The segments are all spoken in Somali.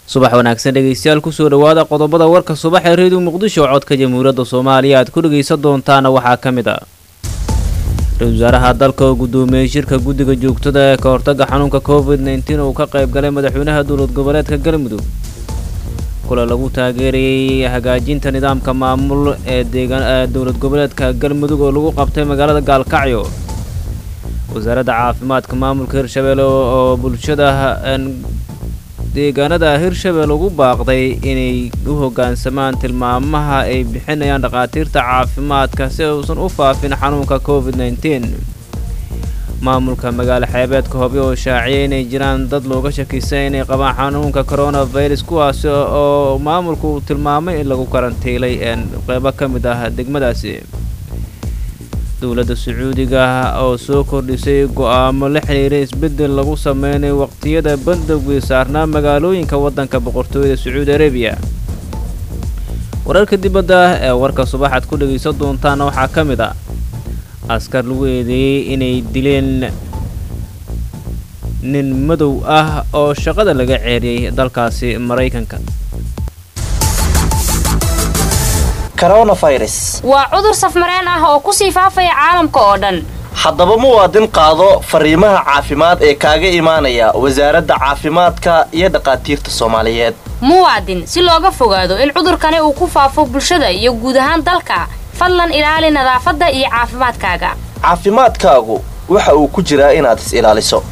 subax wanaagsan dhegeystayaal kusoo dhawaada qodobada warka subax ee reediyo muqdisho codka jamhuuriyadda soomaaliya aad ku dhegaysan doontaana waxaa ka mid ah ra-isul wasaaraha dalka oo gudoomiyey shirka guddiga joogtada ee ka hortaga xanuunka covid nteen uu ka qayb galay madaxweynaha dowlad goboleedka galmudug kula lagu taageerayay hagaajinta nidaamka maamul ee dowlad goboleedka galmudug oo lagu qabtay magaalada gaalkacyo wasaaradda caafimaadka maamulka hirshabelle oo bulshada deegaanada hirshabelle ugu baaqday inay u hoggaansamaan tilmaamaha ay bixinayaan dhakhaatiirta caafimaadka si uusan u faafin xanuunka covid nteen maamulka magaalo xeebeedka hobyo oo shaaciyay inay jiraan dad looga shakisay inay qabaan xanuunka coronavirus kuwaasi oo maamulku uu tilmaamay in lagu karantiilay qeybo ka mid ah degmadaasi dowladda sacuudiga oo soo kordhisay go'aamo la xiriira isbeddel lagu sameynay waqtiyada bandowgii saarnaa magaalooyinka waddanka boqortooyada sacuudi arabiya wararka dibadda ee warka subaxaad ku dhegaysan doontaana waxaa ka mid ah askar lagu eedeeyey inay dileen nin madow ah oo shaqada laga ceeriyey dalkaasi maraykanka waa cudur safmareen ah oo kusii faafaya caalamka oo dhan haddaba muwaadin qaado fariimaha caafimaad ee kaaga imaanaya wasaaradda caafimaadka iyo dhakhaatiirta soomaaliyeed muwaadin si looga fogaado in cudurkani uu ku faafo bulshada iyo guud ahaan dalka fadlan ilaali nadaafadda iyo caafimaadkaaga caafimaadkaagu waxa uu ku jiraa inaad is ilaaliso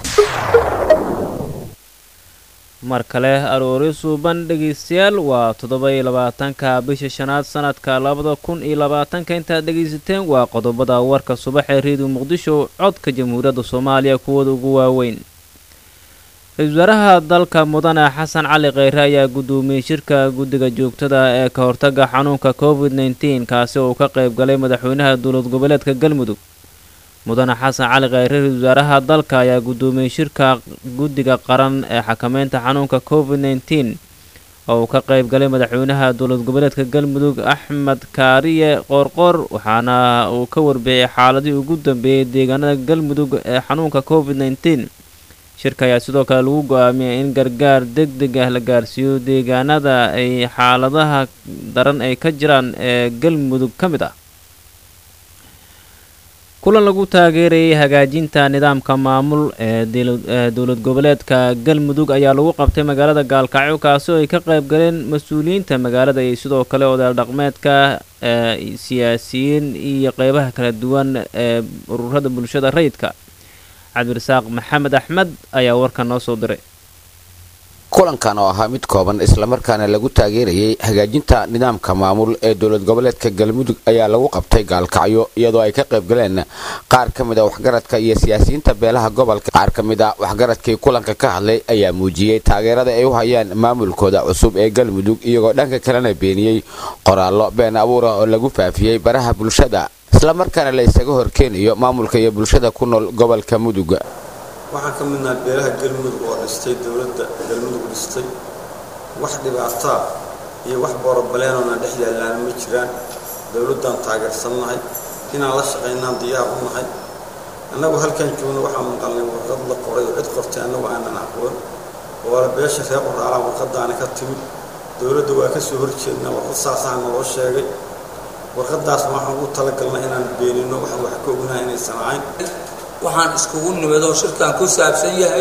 mar kale aroori suuban dhegaystayaal waa toddoba-iyo labaatanka bisha shanaad sanadka labada kun iyo labaatanka intaad dhegaysateen waa qodobada warka subax ee reediyo muqdisho codka jamhuuriyadda soomaaliya kuwooda ugu waaweyn ra-isul wasaaraha dalka mudane xasan cali kheyre ayaa gudoomiyey shirka guddiga joogtada ee ka hortaga xanuunka covid nteen kaasi oo uu ka qayb galay madaxweynaha dowlad goboleedka galmudug mudane xasan cali kheyre ra-isul wasaaraha dalka ayaa gudoomiyey shirka guddiga qaran ee xakameynta xanuunka covid nteen oo uu ka qayb galay madaxweynaha dowlad goboleedka galmudug axmed kaariye qoorqoor waxaana uu ka warbixiyey xaaladii ugu dambeeyey deegaanada galmudug ee xanuunka covid nteen shirka ayaa sidoo kale lagu go-aamiyay in gargaar deg deg ah la gaarsiiyo deegaanada ay xaaladaha daran ay ka jiraan ee galmudug ka mid ah kulan lagu taageerayay hagaajinta nidaamka maamul ee dowlad goboleedka galmudug ayaa lagu qabtay magaalada gaalkacyo kaasi oo ay ka qayb galeen mas-uuliyiinta magaalada iyo sidoo kale odayaal dhaqmeedka siyaasiyiin iyo qeybaha kala duwan ee ururada bulshada rayidka cabdirasaaq maxamed axmed ayaa warkan noo soo diray kulankan oo ahaa mid kooban islamarkaana lagu taageerayay hagaajinta nidaamka maamul ee dowlad goboleedka galmudug ayaa lagu qabtay gaalkacyo iyadoo ay ka qayb galeen qaar ka mid a waxgaradka iyo siyaasiyiinta beelaha gobolka qaar ka mid a waxgaradkii kulanka ka hadlay ayaa muujiyey taageerada ay u hayaan maamulkooda cusub ee galmudug iyagoo dhanka kalena beeniyey qoraallo been abuura oo lagu faafiyey baraha bulshada islamarkaana la isaga horkeenayo maamulka iyo bulshada ku nool gobolka mudug waxaan ka midnaha beelaha galmudug oo dhistay dowladda galmudug dhistay wax dhibaataa iyo wax boorobaleenoona dhex yaallaana ma jiraan dowladdaan taageersannahay inaan la shaqaynaan diyaar u nahay annagu halkan joogno waxaa maqalnay warqad la qoray oo cid qortay annagu aanan aqoon oola beesha reer qoraalaan warqadaani ka timid dowladda waa ka soo horjeednaa warqad saasaha naloo sheegay warqadaasna waxaan ugu talagalnay inaan beenino waxaan wax ka ognahay inaysan ahayn waxaan iskugu nimid oo shirkan ku saabsan yahay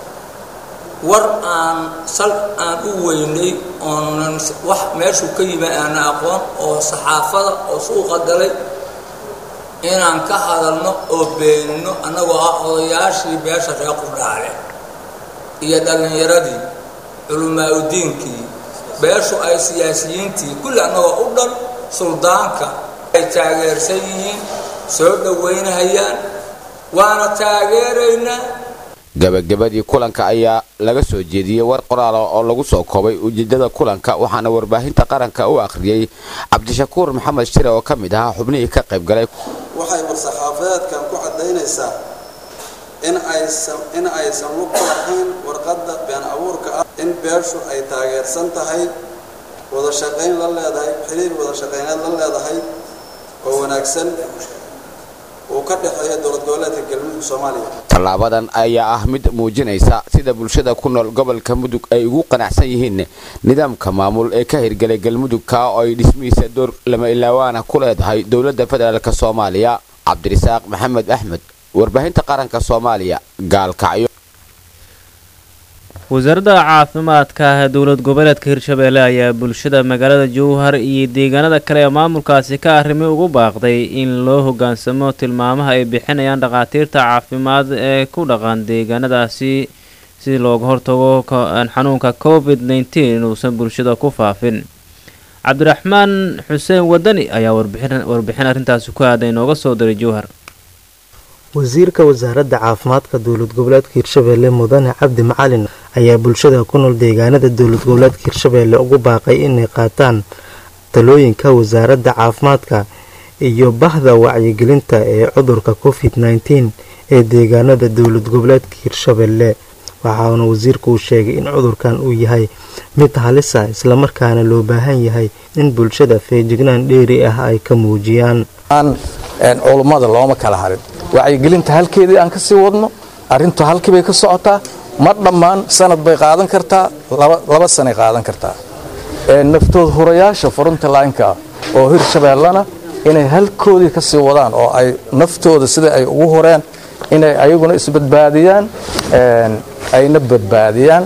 war aan sal aan u weynay oonan wax meeshuu ka yimi aana aqoon oo saxaafada oo suuqa galay inaan ka hadalno oo beenino annagoo ah odayaashii beesha reer qurdhaale iyo dhallinyaradii culimaauddiinkii beeshu ay siyaasiyiintii kulli annagoo u dhan suldaanka ay taageersan yihiin soo dhowaynahayaan waana taageeraynaa gabagabadii kulanka ayaa laga soo jeediyey war qoraala oo lagu soo koobay ujeedada kulanka waxaana warbaahinta qaranka u akhriyey cabdishakuur maxamed shire oo ka mid ahaa xubnihii ka qayb galay waxay war-saxaafadeedkan ku caddaynaysaa in aysan in aysan lug ku lahayn warqadda been abuurka ah in beeshu ay taageersan tahay wada shaqayn la leedahay xiriir wada shaqayneed la leedahay oo wanaagsan uu ka dhexeeya dowlad goboleedka galmudug soomaaliya tallaabadan ayaa ah mid muujinaysa sida bulshada ku nool gobolka mudug ay ugu qanacsan yihiin nidaamka maamul ee ka hirgelay galmudug kaa oo ay dhismihiisa door lama ilaawaana ku leedahay dowladda federaalk soomaaliya cabdirisaaq maxamed axmed warbaahinta qaranka soomaaliya gaalkacyo wasaaradda caafimaadka dowlad goboleedka hirshabeelle ayaa bulshada magaalada jowhar iyo deegaanada kale ee maamulkaasi ka arrimay ugu baaqday in loo hoggaansamo tilmaamaha ay bixinayaan dhakhaatiirta caafimaad ee ku dhaqan deegaanadaasi si looga hortago xanuunka covid nneteen inuusan bulshada ku faafin cabdiraxmaan xuseen wadani ayaa warbixin arrintaasi ku aaday inooga soo diray jowhar wasiirka wasaaradda caafimaadka dowlad goboleedka hirshabeelle mudane cabdi macalin ayaa bulshada ku nool deegaanada dowlad goboleedka hirshabeelle ugu baaqay inay qaataan talooyinka wasaaradda caafimaadka iyo bahda wacyigelinta ee cudurka covid nneteen ee deegaanada dowlad goboleedka hirshabeelle waxaana wasiirku uu sheegay in cudurkan uu yahay mid halisa islamarkaana loo baahan yahay in bulshada feejignaan dheeri ah ay ka muujiyaan culummada looma kala harin wacyigelinta halkeedii aan ka sii wadno arrintu halkii bay ka socotaa ma dhammaan sanad bay qaadan kartaa laba sanay qaadan kartaa naftood hurayaasha furunta laynka oo hirshabeellana inay halkoodii ka sii wadaan oo ay naftooda sida ay ugu horeen inay ayaguna isbadbaadiyaan ayna badbaadiyaan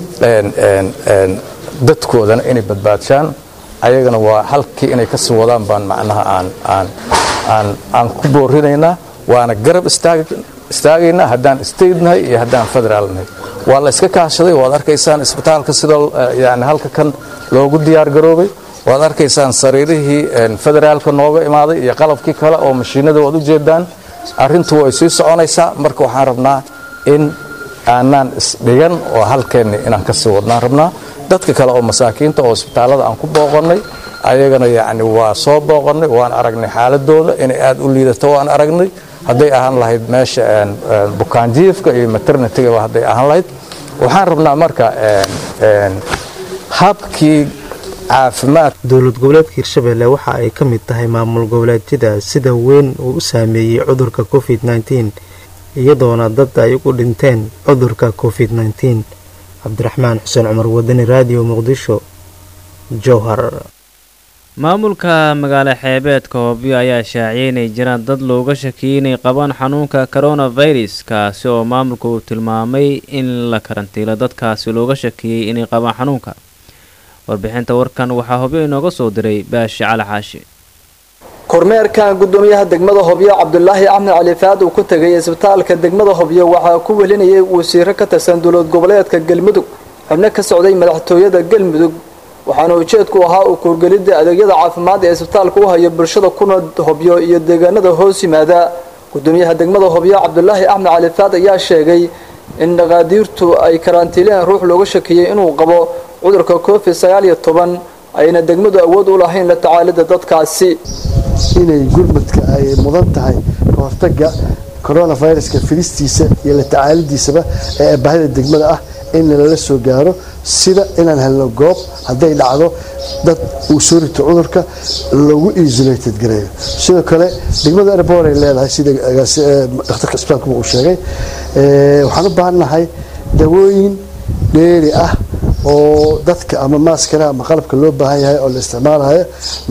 dadkoodana inay badbaadshaan ayagana waa halkii inay ka sii wadaan baan macnaha aan ku boorinaynaa waana garab istaagaynaa haddaan statenahay iyo haddaan federaalnahay waa la iska kaashaday waad arkaysaan isbitaalka sida yani halka kan loogu diyaar garoobay waad arkaysaan sariirihii federaalka nooga imaaday iyo qalabkii kale oo mashiinada waad u jeedaan arrintu way sii soconaysaa marka waxaan rabnaa in aanaan isdhigan oo halkeenni inaan ka sii wadnaan rabnaa dadka kale oo masaakiinta oo isbitaallada aan ku booqannay ayagana yacni waa soo booqannay waan aragnay xaaladooda inay aad u liidato waan aragnay hadday ahaan lahayd meesha bukaanjiifka iyo maternitygaba hadday ahaan lahayd waxaan rabnaa marka habkii caafimaad dowlad goboleedka hirshabeelle waxa ay ka mid tahay maamul goboleedyada sida weyn uu u saameeyey cudurka covid nneteen iyadoona dad ay ugu dhinteen cudurka covid nneteen cabdiraxmaan xuseen cumar wadani raadiyo muqdisho jowhar maamulka magaalo xeebeedka hobyo ayaa shaaciyay inay jiraan dad looga shakiyay inay qabaan xanuunka coronavirus kaasi oo maamulka uu tilmaamay in la karantiilo dadkaasi looga shakiyey inay qabaan xanuunka warbixinta warkan waxaa hobyo inooga soo diray baashi cali xaashi kormeerkan gudoomiyaha degmada hobyo cabdulaahi axmed cali faad uu ku tegay isbitaalka degmada hobyo waxaa ku welinayay wasiiro ka tirsan dowlad goboleedka galmudug xubno ka socday madaxtooyada galmudug waxaana ujeedku ahaa u kuurgelidda adeegyada caafimaad ee isbitaalka u hayo bulshada kuna hobyo iyo deegaanada hoos yimaada gudoomiyaha degmada hobyo cabdulaahi axmed cali faad ayaa sheegay in dhaqaadiirtu ay karantiileen ruux looga shakiyey inuu qabo cudurka covid sagaal iyo toban ayna degmadu awood u lahayn la tacaalida dadkaasi inay gurmadka ay mudan tahay kahortaga coronaviruska filistiisa iyo la tacaalidiisaba ee baahida degmada ah in lala soo gaaro sida inaan helno goob hadday dhacdo dad uu soo rito cudurka lagu isolated gareeyo sidoo kale degmada airport ay leedahay sida dhakhtarka isbitaalku uu sheegay waxaan u baahannahay dawooyin dheeri ah oo dadka ama maaskara ama qalabka loo baahan yahay oo la isticmaalayo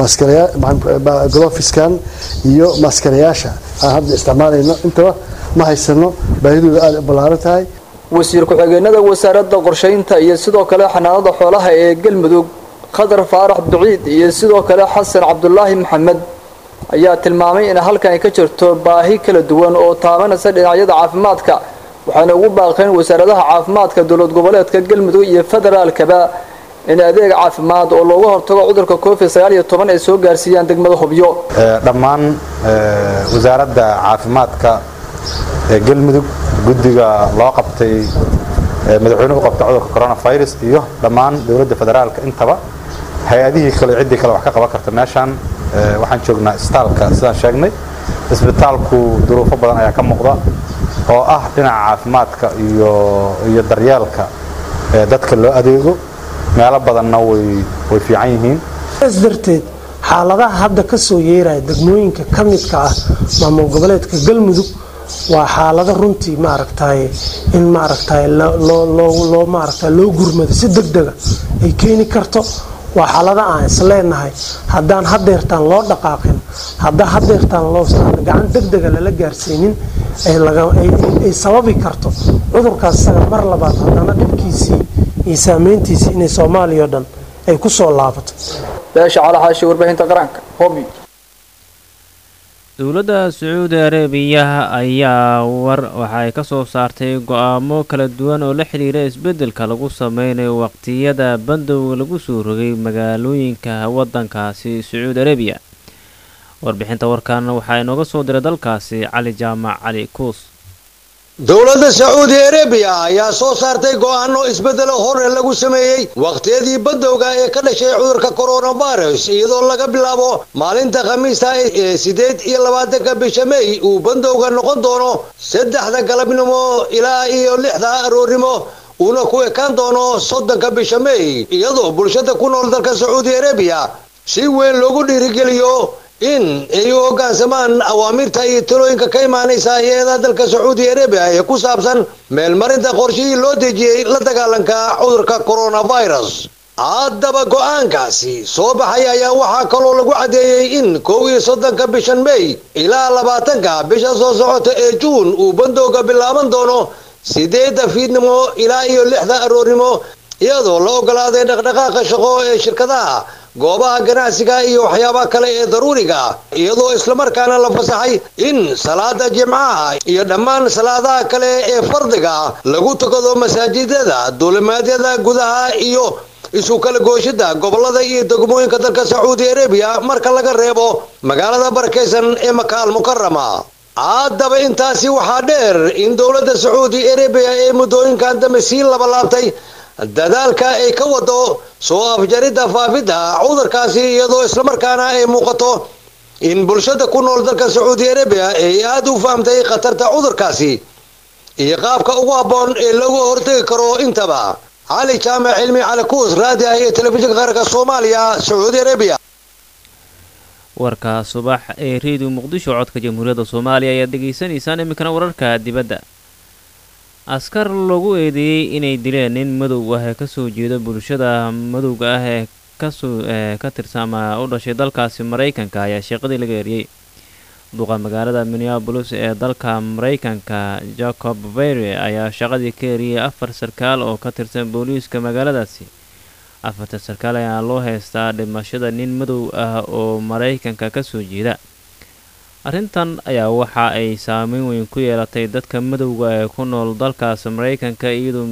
glofiskan iyo maaskarayaasha aan hadda isticmaalayno intaba ma haysano baahidooda aada u ballaaran tahay wasiir ku-xigeenada wasaaradda qorshaynta iyo sidoo kale xanaanada xoolaha ee galmudug khadar faarax duciid iyo sidoo kale xasan cabdulaahi maxamed ayaa tilmaamay in halkan ay ka jirto baahi kala duwan oo taabanaysa dhinacyada caafimaadka waxaana ugu baaqeen wasaaradaha caafimaadka dowlad goboleedka galmudug iyo federaalkaba in adeeg caafimaad oo looga hortago cudurka covid sagaal iyo toban ay soo gaarsiiyaan degmada hobyo dhammaan wasaaradda caafimaadka ee galmudug guddiga loo qabtay madaxweynuhu u qabtay cudurka coronavirus iyo dhammaan dowladda federaalka intaba hay-adihii kale ciddii kale wax ka qaban karta meeshaan waxaan joognaa isbitaalka sidaan sheegnay isbitaalku duruufo badan ayaa ka muuqda oo ah dhinaca caafimaadka iyo iyo daryeelka dadka loo adeego meelo badanna way way fiican yihiin s darteed xaaladaha hadda ka soo yeeraya degmooyinka ka midka ah maamul goboleedka galmudug waa xaalado runtii maaragtay in maaragtay loo maaragta loo gurmado si deg dega ay keeni karto waa xaalada aan isleenahay haddaan hadeertaan loo dhaqaaqin haddaan hadeertaan loo gacan deg dega lala gaarsiinin ay sababi karto cudurkaas isaga mar labaad haddana dhibkiisii iyo saameyntiisii inay soomaaliya o dhan ay ku soo laabato beesha calaxaashi warbaahinta qaranka hobi dowladda sacuudi arabiya ayaa war waxay ka soo saartay go-aamo kala duwan oo la xidhiira isbeddelka lagu sameynayo waqtiyada bandowga lagu soo rogay magaalooyinka waddankaasi sacuudi arabiya warbixinta warkan waxaa inooga soo diray dalkaasi cali jaamac cali kuus dowladda sacuudi arabiya ayaa soo saartay go'aano isbeddelo hore lagu sameeyey wakhtiyadii badowga ee ka dhashay cudurka coronavirus iyadoo laga bilaabo maalinta khamiista ee siddeed iyo labaatanka bisha mey uu bandowga noqon doono saddexda galabnimo ilaa iyo lixda aroornimo uuna ku ekaan doono soddonka bisha mey iyadoo bulshada ku nool dalka sacuudi arabiya si weyn loogu dhiirigeliyo in ay u hoggaansamaan awaamiirta iyo talooyinka ka imaanaysa hay-ada dalka sacuudi arabiya ee ku saabsan meelmarinta qorshihii loo dejiyey la dagaalanka cudurka coronavirus haddaba go-aankaasi soo baxay ayaa waxaa kaloo lagu caddeeyey in kow iyo soddonka bishan mey ilaa labaatanka bisha soo socota ee juun uu bandowga bilaaban doono sideedda fiidnimo ilaa iyo lixda aroornimo iyadoo la ogolaaday dhaqdhaqaaqa shaqo ee shirkadaha goobaha ganacsiga iyo waxyaabaha kale ee daruuriga iyadoo islamarkaana la fasaxay in salaada jimcaha iyo dhammaan salaadaha kale ee fardiga lagu tukado masaajidada duulimaadyada gudaha iyo isu kala gooshida gobolada iyo degmooyinka dalka sacuudi arabiya marka laga reebo magaalada barakaysan ee makaal mukarama haddaba intaasi waxaa dheer in dowladda sacuudi arabiya ee muddooyinkan dambe sii labalaabtay dadaalka ay ka wado soo afjaridda faafidda cudurkaasi iyadoo islamarkaana ay muuqato in bulshada ku nool dalka sacuudi arabiya ay aada u fahamtay khatarta cudurkaasi iyo qaabka ugu habboon ee lagu hortegi karo intaba cali jaamac cilmi cali kuus raadi ah ee telefishinka qaranka soomaaliya sacuudi arabiya warka subax ee reediyo muqdisho codka jamhuuriyadda soomaaliya ayaad dhegaysanaysaan iminkana wararka dibadda askar lagu eedeeyey inay dileen nin madow ah ee kasoo jeeda bulshada madowga ah ee kasoo ka tirsan ama u dhashay dalkaasi maraykanka ayaa sheeqadii laga eriyey duqa magaalada minneabolis ee dalka maraykanka jacob vere ayaa shaqadii ka eriyey afar sarkaal oo ka tirsan booliiska magaaladaasi afarta sarkaal ayaa loo heystaa dhimashada nin madow ah oo maraykanka kasoo jeeda arrintan ayaa waxa ay saameyn weyn ku yeelatay dadka madowga ee ku nool dalkaas maraykanka iyadoo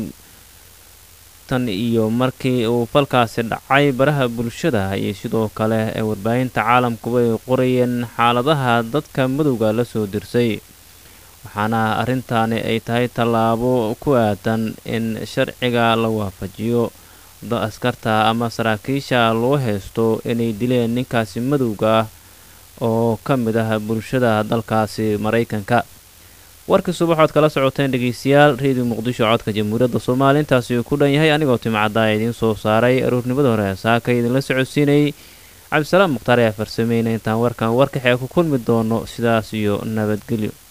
tan iyo markii uu falkaasi dhacay baraha bulshada iyo sidoo kale ee warbaahinta caalamkuba ay qorayeen xaaladaha dadka madowga la soo dirsay waxaana arrintaani ay tahay tallaabo ku aadan in sharciga la waafajiyo askarta ama saraakiisha loo haysto inay dileen ninkaasi madowga ah oo ka mid ah bulshada dalkaasi maraykanka warkii subaxood kala socoteen dhegeystayaal reediyo muqdisho codka jamhuuriyadda soomaaliya intaasi uu ku dhan yahay anigoo timcaddaa idiin soo saaray aroornimada hore saaka idinla socodsiinayay cabdisalaam mukhtaar ayaa farsameyna intaan warkan warkaxee ku kulmi doono sidaas iyo nabadgelyo